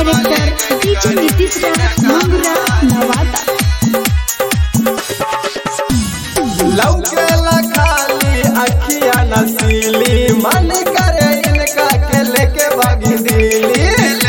director DJ Nitish Raj Mangra Nawada लौकेला खाली अखिया नसीली मन करे इनका के लेके भागी दिली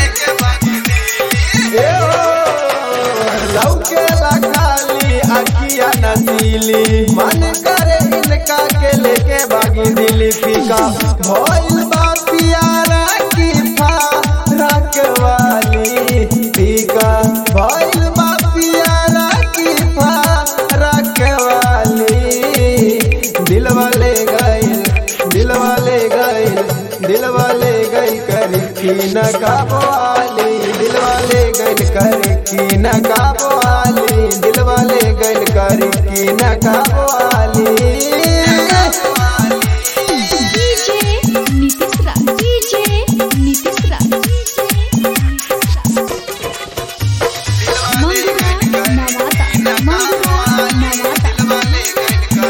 ए ओ, लौकेला खाली अखिया नसीली मन करे इनका के लेके भागी दिली फीका भइल बा पियारा की फारक वाली फीका भइल बा पियारा की फारक वाली दिल वाले गइल दिल वाले गइल दिल वाले गइल कर की न काबवाली दिल वाले गइल कर की न काबवाली दिल वाले गइल कर की न काबवाली डीजे नीतीश राज डीजे नीतीश राज मंगरा नवादा मंगरा नवादा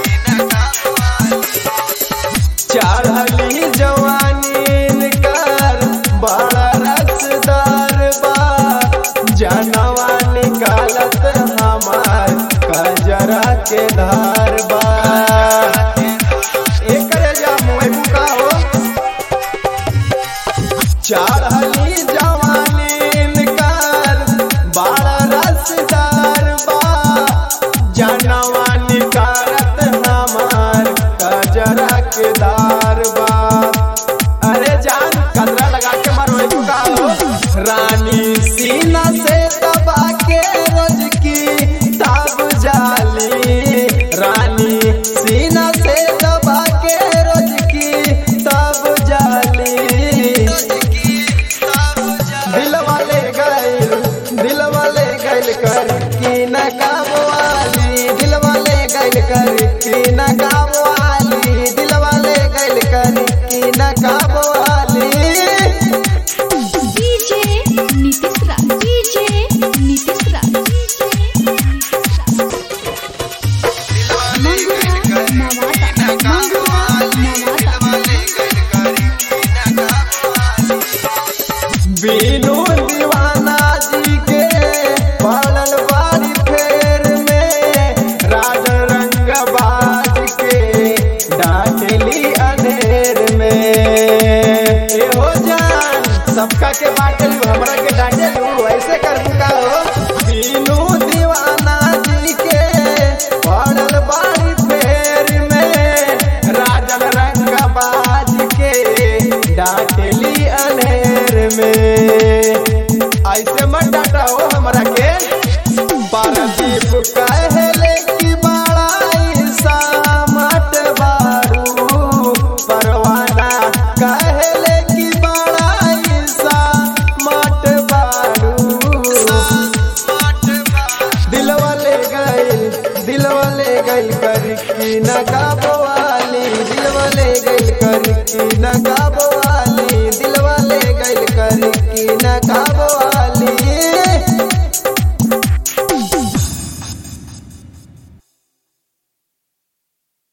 चढ़ली जवानी कर बड़ा रसदार बा जनवा निकालत हमार कजरा के धार बा एकरे जा मुँह बुका हो चढ़ली जवानी कर बड़ा रसदार बा जनवा निकारत हमार कजरा के दार बा अरे जान कतरा लगा के मरवे चुका हो रानी सीना से दबा के रोज की ताब जाली रानी सीना से दबा के रोज की ताब जाली दिल वाले गैल दिल वाले गैल कर की न काबवाली दिल वाले गैल कर की न काबवाली दिल वाले गैल कर की न काबवाली डीजे नीतीश राज डीजे नीतीश राज मंगरा नवादा मंगरा नवादा बीनू दीवाना जी के पड़ल बारी फेर में राज रंग बाज के डाटली अधेर में ए हो जान सबका के बाटल हमरा के डांटे ऐसे कर बुका हो बीनू दीवाना जी के पड़ल बारी फेर में राजन रंग बाज के डाटली अनेर में ऐसे मत डाटा हो हमरा के पारदीप कहले कि बड़ा सामट बारू परवाना कहले कि बड़ा सामट बारू दिल वाले गइल दिल वाले गइल कर की न काबवाली दिल वाले गइल कर की न काबवाली